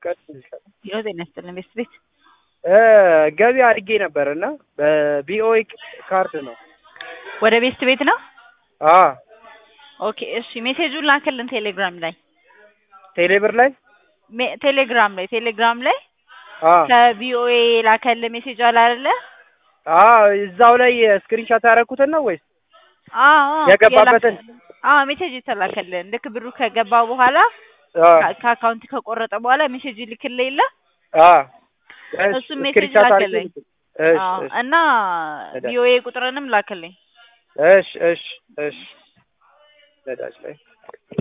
ጤና ይስጥልን ቤት ቤት ገቢ አድርጌ ነበር እና በቢኦኤ ካርድ ነው። ወደ ቤስት ቤት ነው። አ ኦኬ እሺ፣ ሜሴጁን ላክልን ቴሌግራም ላይ ቴሌብር ላይ ሜ- ቴሌግራም ላይ ቴሌግራም ላይ አ ከቪኦኤ ላከል ሜሴጅ አለ አይደለ? አ እዛው ላይ ስክሪንሾት ያደረኩትን ነው ወይስ አዎ የገባበትን? አዎ ሜሴጅ የተላከልን ልክ ብሩ ከገባ በኋላ አ ከ- ከአካውንት ከቆረጠ በኋላ ሜሴጅ ይልክልህ የለ አ እሱ ሜሴጅ ስክሪንሾት አድርጌ ላከልኝ። እሺ አዎ እሺ እና ቪኦኤ ቁጥርንም ላክልኝ። እሺ እሺ እሺ ነዳጅ ላይ